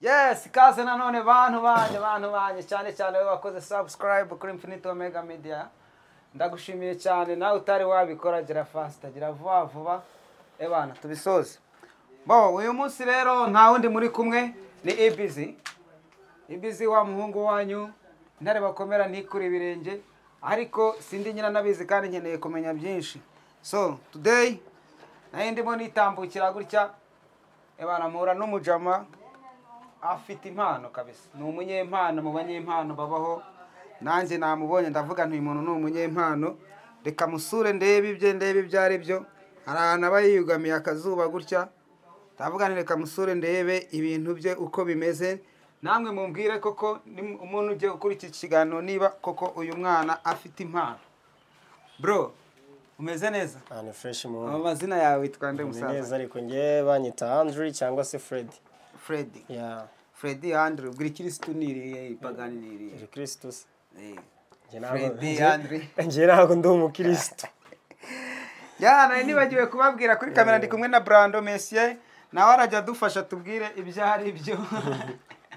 yes kaze nanone bantu banjye bantu banjye cyane cyane wowe wakoze subscribe kuri infinite omega media ndagushimiye cyane nawe utari wabikora gira fasita gira vuba vuba ebana tubisoze bo uyu munsi rero nta wundi muri kumwe ni ibizi ibizi wa muhungu wanyu intare bakomera ntikure ibirenge ariko sindi nyina nabizi kandi nkeneye kumenya byinshi so today nayo ndimo nitambukira gutya ebana mpura n'umujama afite impano kabisa ni umunyempano mu banyempano babaho nanjye namubonye ndavuga nti uyu muntu ni umunyempano reka musure ndebe ibye ndebe ibyo ari byo hari ahantu aba yiyugamiye akazuba gutya ndavuga nti reka musure ndebe ibintu bye uko bimeze namwe mumbwire koko ni umuntu ugiye gukora iki kiganiro niba koko uyu mwana afite impano bro umeze neza ahantu fureshi mu mu mazina yawe witwa nde ni neza musaza ariko njye banyita handiri cyangwa se feredi fredi ya fredi andrew bwira ikirisitu niriye ipagani niriye iri kirisitus Eh. Njye ntabwo- Freddy njye- Andre. njye ntabwo ndi umukirisitu ya nari nibagiwe kubabwira kuri kamera ndi kumwe na brando mesiye nawe arajya adufasha tubwire ibyo ari byo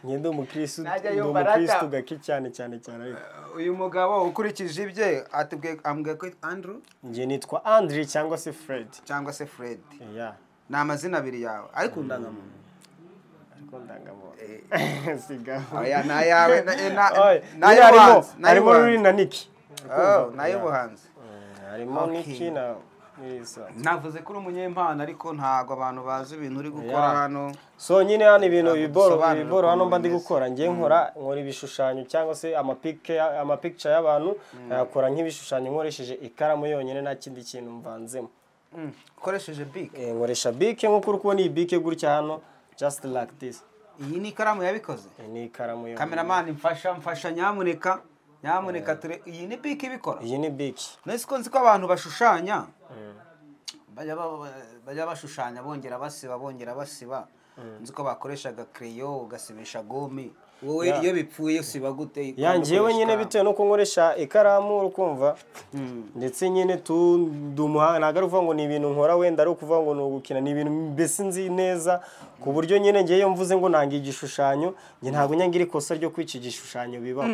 njye ndi umukirisitu Najya ndi yumva arata. umukirisitu gake cyane cyane cyane ariko uyu mugabo ukurikije ibye atubwiye ambwiye ko andrew njye nitwa andiri cyangwa se feredi cyangwa se fredi ya ni amazina abiri yawe ariko undangamuntu ariko ndangamuntu oya sigaho ni ayawe na- eh, na- Oye, ni nyine harimo ay'ubuhanzi ni harimo ruri ay'ubuhanzi na niki Oh, ni ay'ubuhanzi harimo Okay. niki na Melissa. navuze ko uri umunyempano ariko ntabwo abantu bazi ibintu uri gukora Yeah. hano so nyine hano ibintu Ntabwo biboro dusobanura biboro ukuntu hano mba ndi bimeze. gukora ngiye nkora nkora ibishushanyo cyangwa se amapike amapikica y'abantu nkayakora nk'ibishushanyo nkoresheje ikaramu yonyine nta kindi kintu mvanzemo Mm, ukoresheje big Eh, nkoresha bike nk'uko uri kubona iyi bike gutya hano just like this iyi ni ikaramu yabikoze Eh, ni ikaramu yonyine kameramani mfasha mfasha nyamuneka nyamuneka ture iyi ni bike ibikora iyi ni bike nese ko nzi ko abantu bashushanya bajya ba- bajya bashushanya bongera basiba bongera basiba nzi ko bakoreshaga kereyo ugasibisha gome wowe Yeah. iyo bipfuye usiba gute ya Ukunda njyewe ukoresha nyine ikaramu. bitewe nuko nkoresha ikaramu uri kumva Mm. ndetse nyine tu ndi umuhanga ntabwo ari ukuvuga ngo ni ibintu nkora wenda ari ukuvuga ngo ni ugukina ni ibintu mbese nzi neza ku buryo nyine ngewe iyo mvuze ngo nanga igishushanyo njye ntabwo nyangira ikosa ryo kwica igishushanyo bibaho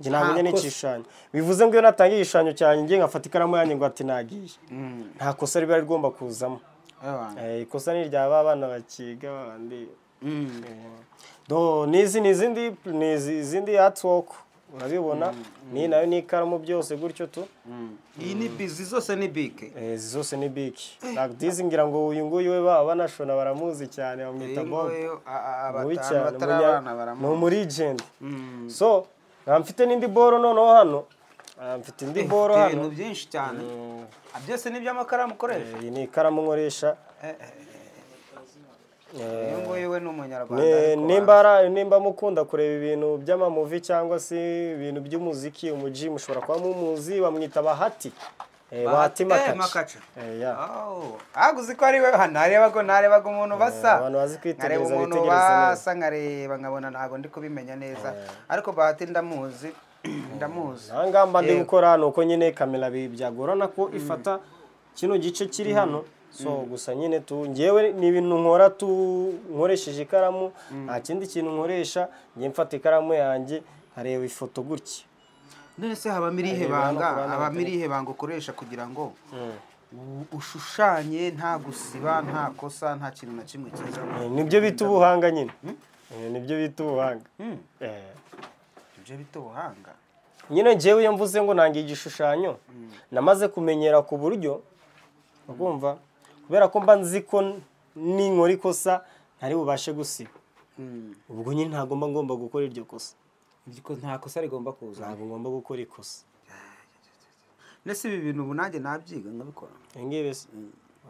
njye ntabwo Nta nyine kosa. igishushanyo bivuze ngo iyo natanga igishushanyo cyanjye ngiye ngafata ikaramu yanjye ngo ati nagiye Mm. nta kosa riba rigomba kuzamo Abantu. Eh, ikosa ni irya ba bana bakiga bandi Mm. do nizi ni izindi ni izi- izindi artwork urabibona ni nayo ni ikaramu byose gutyo tu Mm. iyi ni bizi zose ni bike Eh, izi zose ni biki dizi ngira ngo uyu nguyu we baba banashona baramuzi cyane bamwita bob mubi cyane abatari umunya- abana ni baramu umuregend Mm. so nkaba mfite n'indi boro noneho hano Ah, mfite indi boro Ifite ibintu hano byinshi cyane Mm, Ah, byose ni iby'amakaramu ukoresha iyi ni ikaramu nkoresha uyu nguyu we ni umunyarwanda Ni- ariko nimba ara- nimba mukunda kureba ibintu by'amamuvi cyangwa se ibintu by'umuziki umuji mushobora kuba mumuzi bamwita bahati Eh, bahati Bahati- eh, makaca Makaca. Eh, ya. ntabwo uzi ko ari we ha, narebaga narebaga umuntu basa abantu bazi kwitegereza, nkareba umuntu bitegereza neza. basa nkareba nkabona ntabwo ndi kubimenya neza ariko bahati ndamuzi ndamuzi aha ngaha mba ndi Yego. gukora ni uko nyine kamera bi- byagorana ko ifata kino gice kiri hano so gusa nyine tu ngewe ni ibintu nkora tu nkoresheje ikaramu nta kindi kintu nkoresha njye mfata ikaramu yanjye nkareba ifoto gutya none se habamo irihe Areba banga no kubana habamo batari- irihe banga ukoresha kugira ngo u- ushushanye nta gusiba nta kosa nta kintu na kimwe kiza Eh, nibyo bita ubuhanga nyine Eh, nibyo bita ubuhanga Eh. ibyo bita ubuhanga nyine njyewe iyo mvuze ngo nange igishushanyo namaze kumenyera ku buryo urumva kubera ko mba nzi ko ninkora ikosa ntari bubashe gusiba ubwo nyine ntabwo mba ngomba gukora iryo kosa nta kosa rigomba kuza ntabwo ngomba gukora ikosa nese ibi bintu ubu nanjye nabyiga nkabikora ibingibi se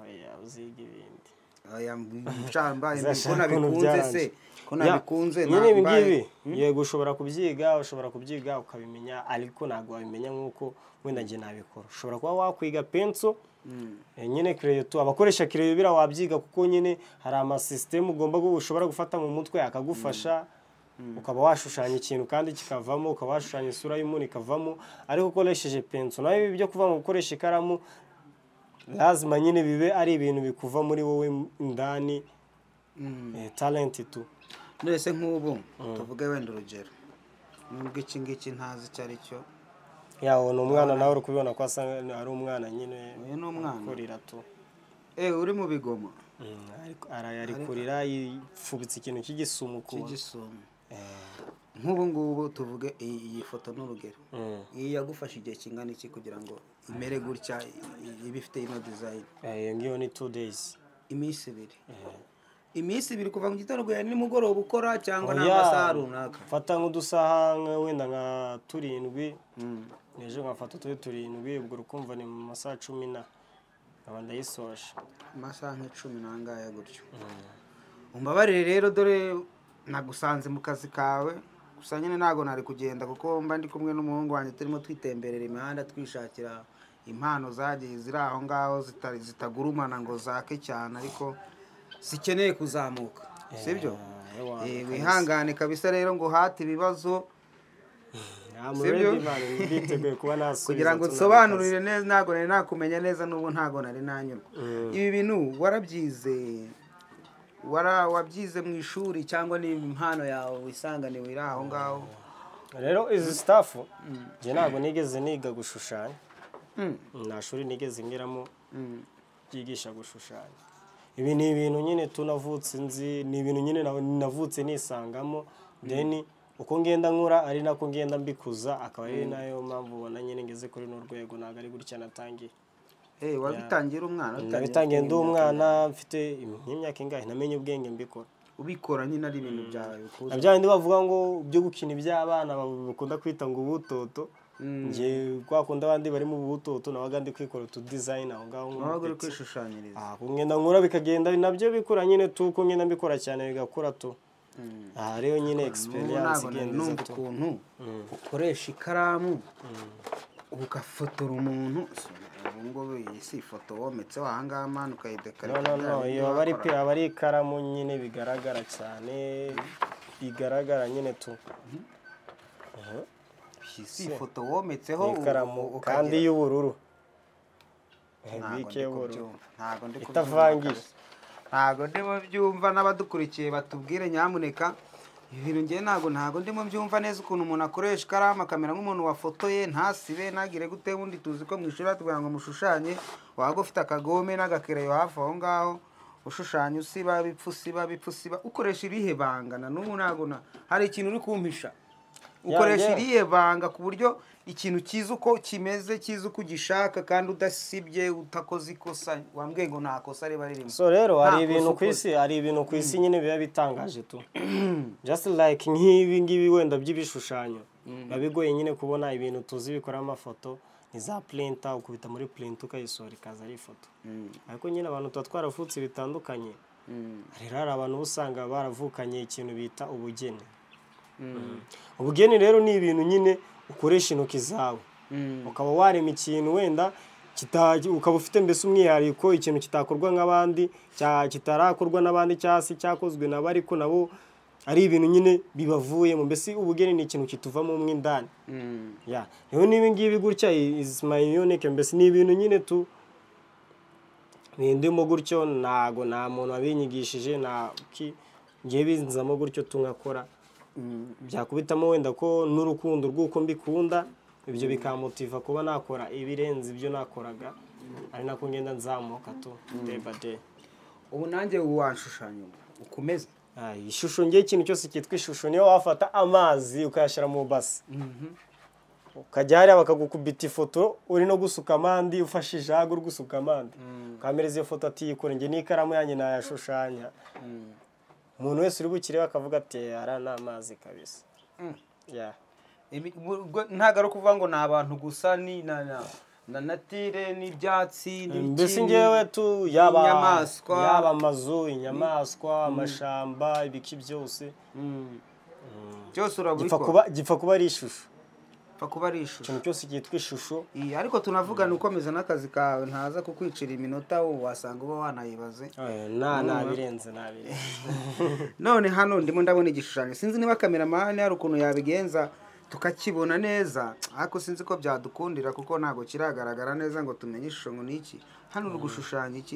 oya uziga ibindi aya mbaye ko Uzashaka ukuntu nabikunze se byaranze. ko Ya, nabikunze nyine ibi nambaye- ngibi yego ushobora kubyiga ushobora kubyiga ukabimenya ariko ntabwo wabimenya nk'uko wenda njye nabikora ushobora kuba wakwiga penso eh, nyine kereyo tu abakoresha kereyo bira wabyiga kuko nyine hari amasisitemu ugomba gu- ushobora gufata mu mutwe akagufasha ukaba washushanya ikintu kandi kikavamo ukaba washushanya isura y'umuntu ikavamo ariko ukoresheje penso nayo ibi byo kuva mu gukoresha ikaramu lazima nyine bibe ari ibintu bikuva muri wowe indani Mm. eh, talenti tu nese nk'ubu tuvuge wenda urugero nubwo iki ngiki ntazi icyo ari cyo yawo ni umwana nawe uri kubibona ko asa ari umwana nyine uyu ni umwana kurira tu eh uri mu bigomo Ariko- arayarikurira yifubitse ikintu cy'igisumu ku cy'igisumo nk'ubu ngubu tuvuge iyi iyi foto ni urugero Mm. iyi yagufashe igihe kingana iki kugira ngo imere gutya i- ibe ifite ino dizayini Eh, iyo ngiyo ni two days iminsi ibiri iminsi ibiri kuva mu gitondo kugera nimugoroba ukora cyangwa n'amasaha runaka mfata nk'udusaha nka wenda nka turindwi ejo nkafata turi turindwi ubwo ukumva ni mu masaha cumi na nkaba ndayisoje amasaha nk'icumi n'angaya gutyo umbabarire rero dore nagusanze mu kazi kawe gusa nyine ntabwo nari kugenda kuko mba ndi kumwe n'umuhungu wanjye turimo twitemberera imihanda twishakira impano zagiye ziri aho ngaho zita- zitagurumana ngo zake cyane ariko zikeneye kuzamuka sibyo Eh, ewa, Eh, wihangane kabisa rero ngo uhate ibibazo I'm Sibyo? ready man, nditeguye kuba nasubiza kugira ngo tuna- nsobanurire neza ntabwo nari nakumenya neza n'ubu ntabwo nari nanyurwa ibi bintu warabyize wara wabyize mu ishuri cyangwa ni impano yawe wisanganiwe iri aho ngaho rero izi sitafu njye ntabwo nigeze niga gushushanya Mm. nta shuri nigeze ngeramo Mm. ryigisha gushushanya ibi ni ibintu nyine tunavutse nzi ni ibintu nyine na- navutse nisangamo then uko ngenda nkura ari nako ngenda mbikuza akaba ari nayo mpamvu ubona nyine ngeze kuri runo rwego ntabwo ari gutya natangiye Eh, wabitangira umwana nabitangiye ndi umwana mfite im- nk'imyaka ingahe namenye ubwenge mbikora ubikora nyine ari ibintu byawe bikuza na bya bindi bavuga ngo byo gukina iby'abana ba- bakunda kwita ngo ubutoto njye kwa kundi abandi bari mu butoto nabaga ndi kwikora utu design aho ngaho nko mu wabaga uri biti. kwishushanyiriza Ah, kugenda nkura bikagenda nabyo bikura nyine tu uko ngenda mbikora cyane bigakura tu aha rero nyine N'ubu experience ntabwo nari igenda iza numva tu ukuntu ukoresha ikaramu ugafotora umuntu ubu ngubu iyi si ifoto wometseho aha ngaha mani ukayidekarika no no bya no bindi iyo aba ari wakora. pe aba ari ikaramu nyine bigaragara cyane bigaragara nyine tu si ifoto wometseho Ni ikaramu u- u- kandi ukagira- y'ubururu Eh, Ntago bike ndi y'ubururu kubyumva, ntago ndi kubyumva Itavangiye. kabisa. ntago ndi mu byumva n'abadukurikiye batubwire nyamuneka ibi bintu ngewe ntago ntago ndi mu byumva neza ukuntu umuntu akoresha ikaramu akamera nk'umuntu wafotoye ntasibe ntagire gute wundi tuzi ko mu ishuri batubwira ngo mushushanye waba ufite akagome n'agakereyo hafi aho ngaho ushushanya usiba bipfa usiba bipfa usiba ukoresha irihe banga na n'ubu ntago na hari ikintu uri kumpisha ukoresha Yeah, yeah. irihe banga ku buryo ikintu cyiza uko kimeze cyiza uko ugishaka kandi udasibye utakoze ikosa wambwiye ngo nta kosa riba ririmo so rero hari Nta ibintu kosa ku isi hari ibintu ku isi nyine biba bitangaje tu just like nk'ibi ngibi wenda by'ibishushanyo biba bigoye nyine kubona ibintu tuzi bikora amafoto ni za printer ukubita muri printer ukayisohora ikaza ari ifoto ariko nyine abantu tuba twaravutse bitandukanye rero hari abantu uba usanga baravukanye ikintu bita ubugeni Mm. ubugeni rero ni ibintu nyine ukoresha intoki zawe ukaba warema ikintu wenda kita- ukaba ufite mbese umwihariko ikintu kitakorwa nk'abandi cya- kitarakorwa n'abandi cyangwa se cyakozwe nabo ariko nabo ari ibintu nyine bibavuyemo mbese ubugeni ni ikintu kituvamo mo indani ya rero n'ibi ngibi gutya i- is my unique mbese ni ibintu nyine tu bindimo gutyo ntago nta muntu wabinyigishije nta ki ngiye binzamo gutyo tungakora byakubitamo wenda ko n'urukundo rw'uko mbikunda ibyo bikamutiva kuba nakora ibirenze ibyo nakoraga ari nako ngenda nzamuka tu day by day ubu nanjye washushanya ubu, ukomeze Ay, ishusho ngiye ikintu cyose cyitwa ishusho niyo wafata amazi ukayashyira mu basi ukajya hariya bakagukubita ifoto uri no gusuka amandi ufashe ijaga uri gusuka amandi ukamereza iyo foto atiyikora njye n'ikaramu yanjye nayashushanya umuntu wese uri bukireba akavuga ati ara ni amazi kabisa Mm. Yeah. Ibi- ubwo- ubwo ntabwo ari ukuvuga ngo ni abantu gusa ni na na na natire n'ibyatsi n'ibiki, mbese ni- ngewe tu yaba inyamaswa. yaba amazu inyamaswa amashamba ibiki byose Mm. byose urabikora gipfa kuba gipfa kuba ari ishusho gipfa kuba ari ishusho ikintu cyose cyitwa ishusho Iya, ariko tunavugana ukomeza n'akazi kawe ntaza kukwicira iminota ubu wasanga uba wanayibaze Eh, na nabirenze nabirenze none hano ndimo ndabona igishushanyo sinzi niba kameramani hari ukuntu yabigenza tukakibona neza ariko sinzi ko byadukundira kuko ntabwo kiragaragara neza ngo tumenye ishusho ngo ni iki hano uri gushushanya iki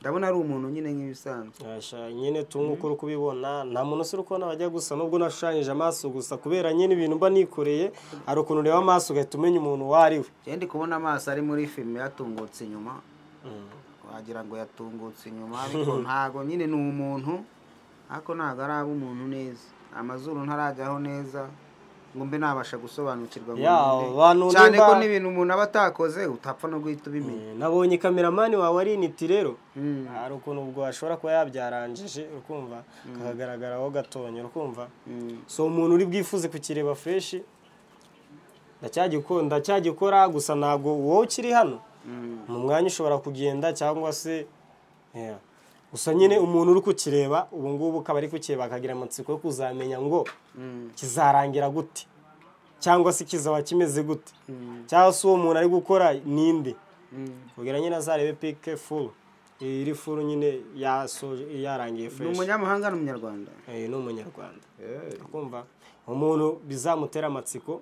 ndabona ari umuntu nyine nk'ibisanzwe Asha, nyine tungu uko uri kubibona nta muntu usura ukubona bajya gusa nubwo nashushanyije amaso gusa kubera nyine ibintu mba nikoreye hari ukuntu ureba amaso ugahita umenya umuntu uwo ari we njyewe ndi kubona amaso ari muri filime yatungutse inyuma Mm. wagira ngo yatungutse inyuma ariko ntago nyine ni umuntu ariko ntago araba umuntu neza amazuru ntarajyaho neza ngo mbe nabasha gusobanukirwa ngo Ya, ninde. abantu cyane nimba- ko n'ibintu umuntu aba atakoze utapfa no guhita ubimenya Eh, nabonye kameramani wawe ari initi rero Mm. hari ukuntu ubwo ashobora kuba yabyaranjije ukumva kakagaragaraho gatonya ukumva Mm. si umuntu uri bwifuze kukireba fureshi ndacyagikora gusa ntabwo wowe ukiri hano Mm. mu mwanya ushobora kugenda cyangwa se eh, gusa nyine umuntu uri kukireba ubu ngubu ukaba ari kukireba akagira amatsiko yo kuzamenya ngo Mm. kizarangira gute cyangwa se kizaba kimeze gute Mm. cyangwa se uwo muntu ari gukora ninde Mm. kugira nyine azarebe pike furu iyi iri furu nyine yasoje yarangiye ni fureshi umunyamahanga n'umunyarwanda Eh, ni umunyarwanda kumva umuntu bizamutera amatsiko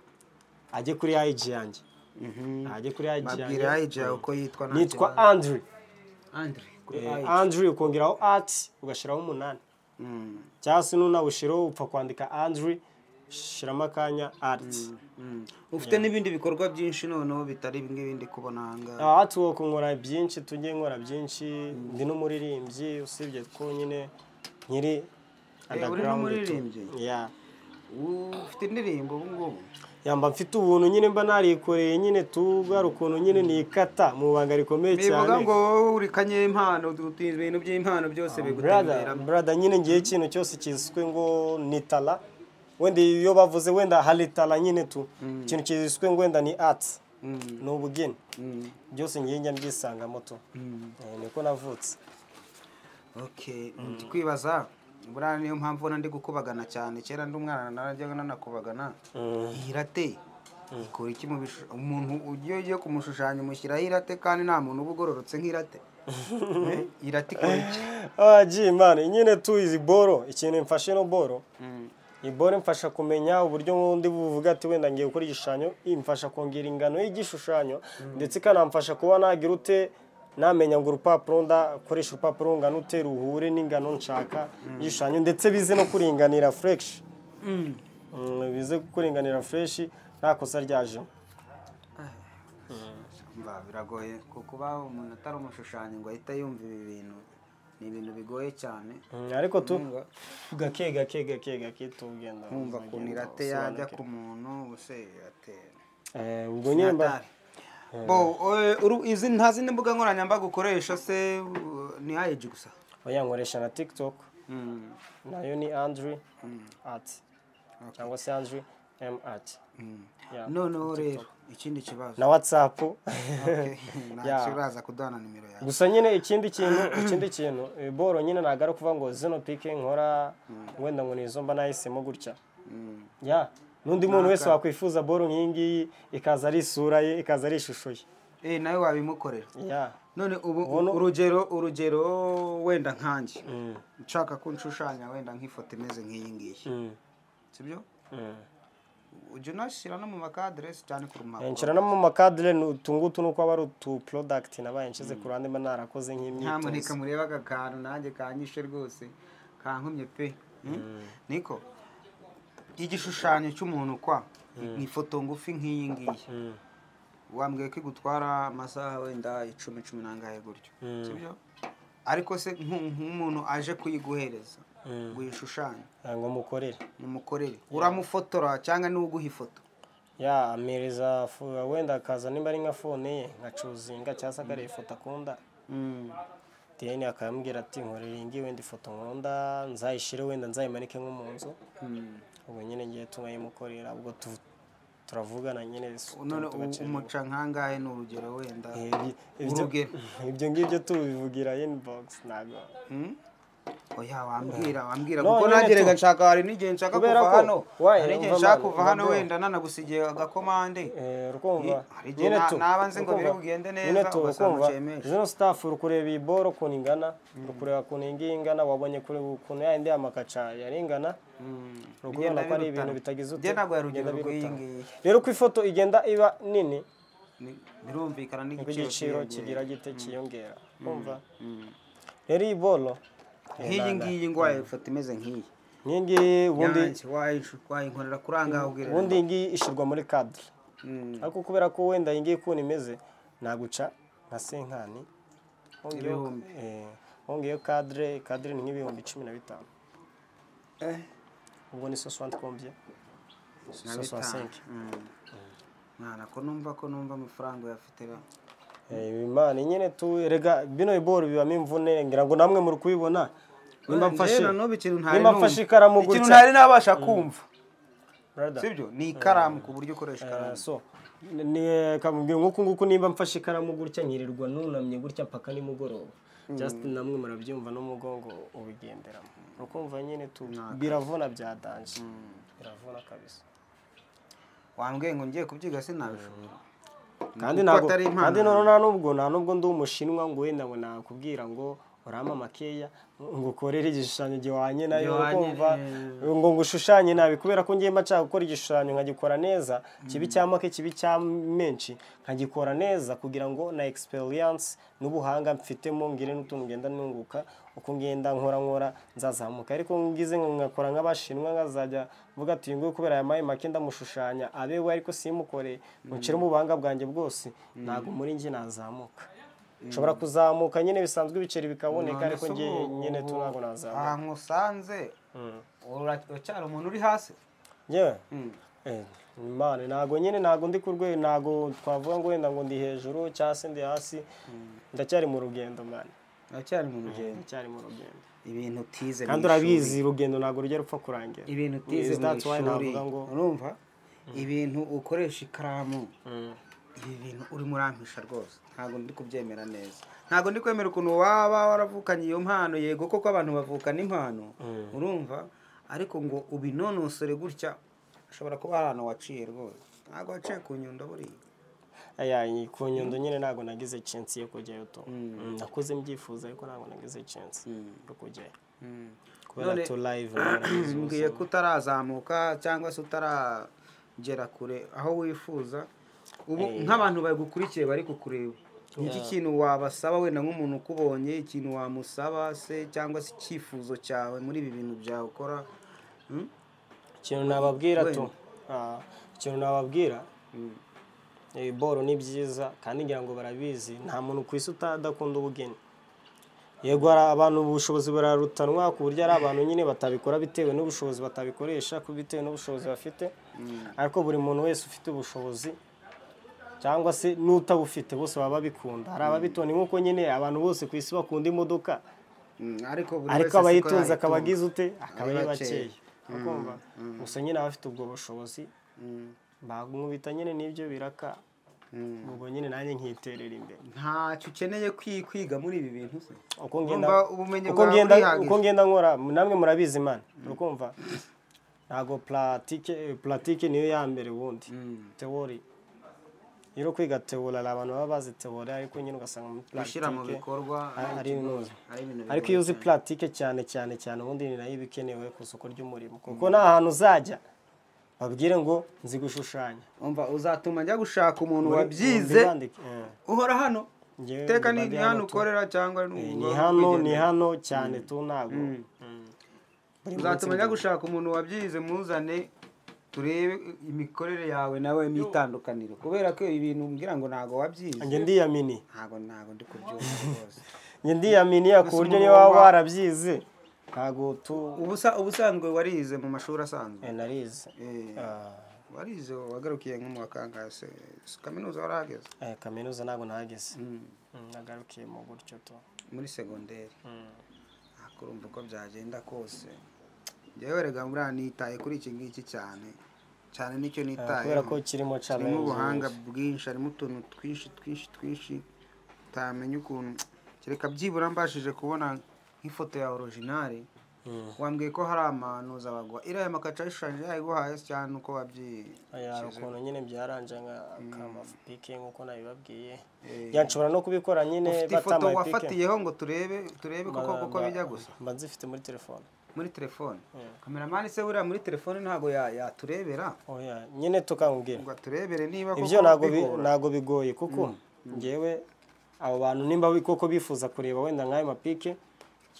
ajye kuri ayiji yanjye Mhm. ajye kuri ayiji babwira yanjye ayija uko yitwa nta nitwa kibazo. andrew Andre, kuri Eh, Ayija. andrew ukongeraho ati ugashyiraho umunani Mm. cyangwa se nunawushireho upfa kwandika andrew shyiramo akanya ati Mm. ufite n'ibindi bikorwa byinshi noneho bitari bimwe bindi kubona ahangaha aha tuwo nkora byinshi tujye nkora byinshi ndi n'umuririmbyi usibye ko nyine nkiri Eh, uri n'umuririmbyi? Yeah. ufite indirimbo ubu ngubu yamba mfite ubuntu nyine mba narikoreye nyine tugara ukuntu nyine nikata mu banga rikomeye cyane bivuga ngo wowe uri kanyempano utu- ibintu by'impano byose brada bigutemberamo brada nyine ngiye ikintu cyose kiswe ngo ni tala wenda iyo bavuze wenda hari tala nyine tu ikintu kiswe ngo wenda ni arts Mm, ni ubugeni mm, byose ngiye njya mbyisangamo tu mm. Eh, niko navutse okay ndi kwibaza buriya niyo mpamvu ubona ndi gukubagana cyane kera ndi umwana narajyaga nanakubagana Mm. irate ikora iki mu bishushanyo umuntu ugiye ugiye kumushushanya umushyiraho irate kandi nta muntu uba ugororotse nk'irate Eh, irate ikora iki ah ji man nyine tu izi boro ikintu mfashe no boro Mm, ibore mfasha kumenya uburyo ndi buvuga ati wenda ngiye gukora igishushanyo imfasha kongera ingano y'igishushanyo ndetse ikanamfasha kuba nagira ute namenya ngo urupapuro ndakoresha urupapuro rungana ute ruhure n'ingano nshaka y'igishushanyo ndetse bize no kuringanira fureshi mm. bize kuringanira fureshi nta kosa ryajemo Mba, biragoye kuko uba umuntu atari umushushanyi ngo ahite yumva ibi bintu ni ibintu bigoye cyane Mm, ariko tu Nunga. gake gake gake gake tugenda kumva ukuntu uzagenda irate yajya usobanukirwe. ku muntu ubuse iratera Eh, ubwo nyine mba- bo eh, uru- izi nta zindi mbuga nkoranyambaga ukoresha se u- ni ayiji gusa oya nkoresha na tikitoke Mm, nayo ni andrew Mm. ati Okay. cyangwa se andrew m ati mm. Yeah, noneho rero ikindi kibazo na whatsapp Okay, Yeah. ntacyo uraza kuduhana nimero yawe gusa nyine ikindi kintu ikindi kintu eh, boro nyine ntabwo ari ukuvuga ngo zino pike nkora wenda ngo ni izo mba nahisemo gutya Mm, ya n'undi muntu wese wakwifuza boro nk'iyi ngiyi ikaza ari isura ye ikaza ari ishusho ye eh, nawe wabimukorera ya none ubu Wono- urugero urugero wenda nkanjye Mm, nshaka ko nshushanya wenda nk'ifoto imeze nk'iyi ngiyi mm, sibyo mm. ujya unashyira no mu makaderesi cyane ku Eh, mpapuro nshira no mu makadire ni utungutu nuko aba ari utu porodagiti nabaye nshyize ku ruhande mba narakoze nk'imyitozo nyamuneka murebe aka kantu nanjye kanyishe rwose kankumye pe Mm? niko igishushanyo cy'umuntu kwa ni ifoto ngufi nk'iyi ngiyi Mm, wambwiye ko igutwara amasaha wenda icumi cumi n'angahe gutyo Mm. sibyo ariko se nku- nk'umuntu aje kuyiguhereza Mm. ngo uyishushanye ngira ngo mukorere mumukorere uramufotora cyangwa niwe uguha ifoto ya amereza fu- wenda akaza nimba ari nka fone ye nkacuzinga cyangwa se akareba ifoto akunda deni akambwira ati nkorera iyi ngiyi wenda ifoto nkunda nzayishyire wenda nzayimanike nko mu nzu Mm. ubwo nyine ngiye tunayimukorera ubwo tu- turavugana nyine s- none tu- tugaca umuca nkangahe ni urugero wenda ibintu. Eh, ibi- ibyo- urugero. ibyo ngibyo tubivugira inbox ntabwo Mm? oya wambwira wambwira No, kuko nyine nagerega tu- nshaka hari n'igihe nshaka Kubera kuva ko- hano wayi, hari n'igihe umva nshaka mani, kuva umva hano bro. wenda nanagusigiye agakomande Eh, rukumva Ye- hari igihe na- naba nzi ngo biri bugende neza, nyine tu ugasanga rukumva ucemeje. zino staff rukureba iyi boro ukuntu ingana rukureba ukuntu iyi ngiyi ingana wabonye kure ukuntu ya yindi yamakaca yari ingana rukubona ko ari ibintu bitagize ute ute ntabwo yari urugero bigenda rw'iyi birutana. ngiyi rero uko ifoto igenda iba nini Ni- birumvikana niko n'igiciro igiciro kiyongera. kigira gite cyiyongera kumva Mm. rero iyi bolo nk'iyi ngiyi ngo wayifata imeze nk'iyi ngiyi ngiyi ubundi ubundi wayinkorera kuri aha ngaha ubwira ubundi iyi ngiyi ishyirwa muri kadire Mm. ariko kubera ko wenda iyi ngiyi ukuntu imeze naguca nka senkani wongeyeho- Ibihumbi. eh, wongeyeho kadire kadire ni nk'ibihumbi cumi na bitanu Eh, ubwo ni sosante kombye na bitanu. sosansenke Mm. mwana ko numva ko numva amafaranga uyafite ra imana nyine tu rega bino iboro bibamo imvune ngira ngo namwe muri kubibona nimba mfashe Njyewe na n'ubu ikintu ntari nimba numva. mfashe ikaramu ikintu gutya ntari nabasha kumva brother, sibyo ni ikaramu ku buryo ukoresha eh, ikaramu so ni- ni kamubwira nk'uku nguku nimba mfashe ikaramu gutya nkirirwa nunamye gutya mpaka nimugoroba just namwe murabyumva n'umugongo ubigenderamo ukumva nyine tu biravuna bya danje biravuna kabisa wambwiye ngo ngiye kubyiga sinabishobora kandi kuko ntabwo atari impano kandi noneho nta nubwo nta nubwo ndi umushinwa ngo wenda ngo nakubwira ngo urama makeya ngo ukorere igishushanyo gihwanye nayo Gihwanye, ukumva eh. ngo ngushushanye nabi kubera ko ngiye nshaka gukora igishushanyo nkagikora neza kibi cya make kibi cya menshi nkagikora neza kugira ngo na experience n'ubuhanga mfitemo ngire n'utuntu ngenda nunguka uko ngenda nkora nkora nzazamuka ariko ngize ngo nkakora nk'abashinwa nkazajya mvuga ati uyu nguyu kubera aya mayi make ndamushushanya abe we ariko simukoreye nshiremo ubuhanga bwanjye bwose ntabwo muri njye nazamuka nshobora kuzamuka nyine bisanzwe ibiceri bikaboneka ariko njye nyine tu ntabwo nazamuka ahantu usanze Mm. ura- uracyari umuntu uri hasi yewe Mm. Eh, Imana ntabwo nyine ntabwo ndi ku rwego ntabwo twavuga ngo wenda ngo ndi hejuru cyangwa se ndi hasi ndacyari mu rugendo mani uracyari mu rugendo ndacyari mu rugendo ibintu utize mu kandi ishuri. urabizi urugendo ntabwo rujya rupfa kurangira ibintu utize Yes, mu that's why ishuri navuga ngo- urumva ibintu ukoresha ikaramu Mm. ibi bintu urimo urampisha rwose ntabwo ndi kubyemera neza ntabwo ndi kwemera ukuntu waba waravukanye iyo mpano yego koko abantu bavukana impano urumva ariko ngo ubinonosore gutya ashobora kuba hari ahantu waciye rwose ntabwo waciye ku nyundo buriya aya iyi ku nyundo nyine ntabwo nagize chance yo kujyayo to Mm, nakoze mbyifuza ariko ntabwo nagize chance yo kujyayo kubera None- to live narabizi ubuzima. mbwiye ko utarazamuka cyangwa se utaragera kure aho wifuza ubu nk'abantu bagukurikiye bari kukureba ni iki kintu wabasaba wenda nk'umuntu ukubonye ikintu wamusaba se cyangwa se icyifuzo cyawe muri ibi bintu byawe ukora Hmm? ikintu nababwira tu Wenda. ah, ikintu nababwira Mm. iboro ni byiza kandi ngira ngo barabizi nta muntu ku isi utadakunda ubugeni yego hari abantu ubushobozi burarutanwa ku buryo hari abantu nyine batabikora bitewe n'ubushobozi batabikoresha ku bitewe n'ubushobozi bafite ariko buri muntu wese ufite ubushobozi cyangwa se n'utabufite bose baba babikunda hari ababitona nk'uko nyine abantu bose ku isi bakunda imodoka Mm, ariko buri wese ariko siko abayitunze yayitunga. akaba agize ute akaba Ari ari bakeya. bakeya ukumva gusa nyine abafite ubwo bushobozi Mm, bagumubita nyine n'ibyo biraka mm. ubwo nyine nanjye nkiterera imbere ntacyo ukeneye kwi- kwiga muri ibi bintu se uko ngenda Urumva ubumenyi uko bwawe ngenda burihagije. uko ngenda nkora namwe murabizi man urukumva ntago platike platike niyo ya mbere ubundi Mm. teori rero kwiga teori hari abantu baba bazi teori ariko nyine ugasanga muri gushyira mu platike bikorwa ari- ari ibibazo. ari ibintu ariko bigoye iyo uzi cyane. platike cyane cyane cyane ubundi ni nayo iba ikenewe ku isoko ry'umurimo kuko nta hantu uzajya babwire ngo nzi gushushanya umva uzatuma njya gushaka umuntu Muri- wabyize mbibandike, eh. uhora hano Njyewe iteka ni mbibandi ni hano hano tu. ukorera cyangwa ni Eh, ubu- ni hano ni wigendera. hano cyane tu ntabwo Mm. Buri munsi uzatuma njya ndi- gushaka umuntu wabyize muzane turebe imikorere yawe nawe n'itandukaniro kubera ko ibi bintu mbwira ngo ntabwo wabyize njye ndiyamini ntabwo ntabwo ndi kubyumva rwose njye ndiyaminiya ku buryo niba waba warabyize ntabwo tu Ubusa- ubusanzwe warize mu mashuri asanzwe Eh, narize Eh, Ah, warize wagarukiye nko mu wakangase kaminuza warahageze eh, kaminuza ntabwo nahageze Mm, nagarukiye mu gutyo tu muri segonderi Mm. Ariko urumva uko byagenda kose njyewe rega buriya nitaye kuri iki ngiki cyane cyane nicyo Ah, nitaye kubera ko harimo kirimo challenge ubuhanga bwinshi harimo utuntu twinshi twinshi twinshi utamenya ukuntu kereka byibura mbashije kubona nk'ifoto ya orojinari Mm. wambwiye ko hari amanuza bagwa iriya makaca yishushanyije yayiguhaye se cyane uko Aya, hari wabyize ukuntu nyine byaranje nk'amapike nk'uko nabibabwiye Eh. ya nshobora no kubikora nyine ufite ifoto batambaye pike wafatiyeho ngo turebe turebe koko koko bijya gusa mba nzifite muri telefone muri telefone Mm. kameramani se buriya muri telefone ntabwo ya- yaturebera oya nyine tukambwira ngo aturebere niba koko ibyo ntabwo bi- bigora. ntabwo bigoye kuko ngewe abo bantu nimba bi- koko bifuza kureba wenda nk'ayo mapike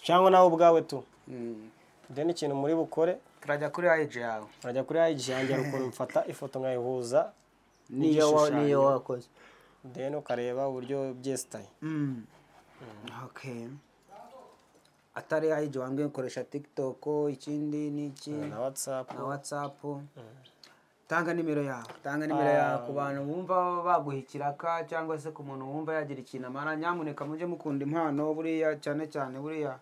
cyangwa nawe ubwawe tu Mm. then ikintu muri bukore turajya kuri ayiji yawe urajya kuri ayiji yanjye hari ukuntu mfata ifoto nkayihuza niyo wa- niyo wakoze then ukareba uburyo byesitaye Mm. okay atari ayiji wambwiye nkoresha tikitoko ikindi ni iki na watsapu na watsapu tanga nimero yawe tanga nimero yawe ku bantu bumva baguha ikiraka cyangwa se ku muntu wumva yagira ikintu amara nyamuneka mujye mukunda impano buriya cyane cyane buriya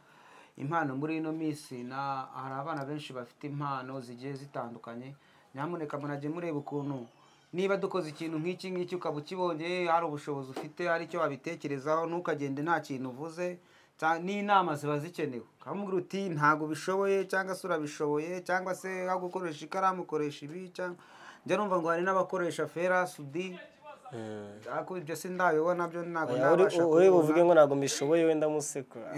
impano muri ino minsi na hari abana benshi bafite impano zigiye zitandukanye nyamuneka munajye mureba ukuntu niba dukoze ikintu nk'iki ngiki ukaba ukibonye hari ubushobozi ufite hari icyo wabitekerezaho ntukagende nta kintu uvuze cya- n'inama ziba zikenewe ukamubwira uti ntabwo ubishoboye cyangwa se urabishoboye cyangwa se aho gukoresha ikaramu ukoresha ibi cyangwa njya numva ngo hari n'abakoresha fera sudi ariko ibyo si ndabibona byo ntabwo ndabasha uri kubibona. buvuge ngo ntabwo mbishoboye wenda musekura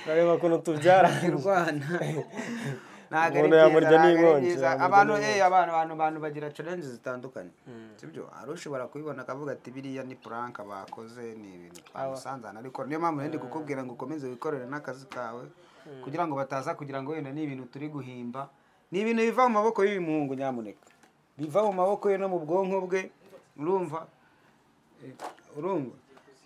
urareba ukuntu tubyara Rwana. Ntabwo ari Umuntu byiza, yamurya ntabwo ari n'inkongi, byiza. yamurya Abantu n'inkongi. eh abantu abantu abantu bagira challenge zitandukanye. Sibyo hari ushobora kubibona akavuga ati biriya ni prank bakoze ni ibintu twamusanzana ariko niyo mpamvu ndi kukubwira ngo ukomeze wikorere n'akazi kawe kugira ngo bataza kugira ngo wenda ni ibintu turi guhimba. Ni ibintu biva mu maboko y'uyu muhungu nyamuneka. Biva mu maboko ye no mu bwonko bwe. Urumva? urumva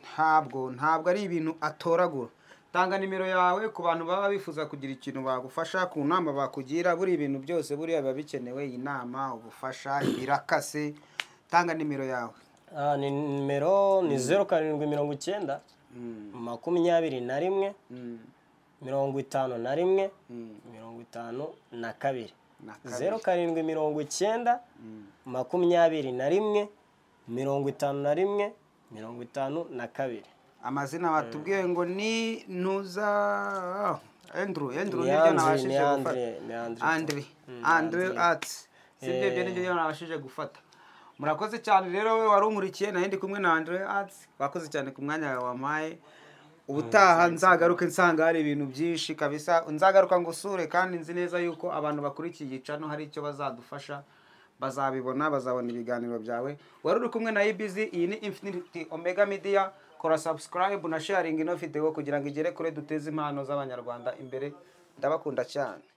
ntabwo ntabwo ari ibintu atoragura tanga nimero yawe ku bantu baba bifuza kugira ikintu bagufasha ku nama bakugira buri ibintu byose buriya biba bikenewe inama ubufasha ibirakase tanga nimero yawe Ah, ni nimero ni zeru karindwi mirongo icyenda makumyabiri na rimwe Mm, mirongo itanu na rimwe mm, mirongo itanu na kabiri na kabiri. zeru karindwi mirongo icyenda makumyabiri na rimwe mirongo itanu na rimwe mirongo itanu na kabiri amazina batubwiye ngo ni ntuza endru endru Ni niryo Andre, ni nabashije gufata Andre, ni Andre. andre andre ati sibyo ibyo nibyo rero nabashije gufata murakoze cyane rero we wari unkurikiye nayo ndi kumwe na andre ati wakoze cyane ku mwanya wawe wampaye ubutaha nzagaruke nsanga hari ibintu byinshi kabisa nzagaruka ngo usure kandi nzi neza yuko abantu bakurikiye igicano hari icyo bazadufasha bazabibona bazabona ibiganiro byawe wari uri kumwe na ibz iyi ni infinity omega media kora subscribe na sharing ino video kugira ngo igere kure duteze impano z'abanyarwanda imbere ndabakunda cyane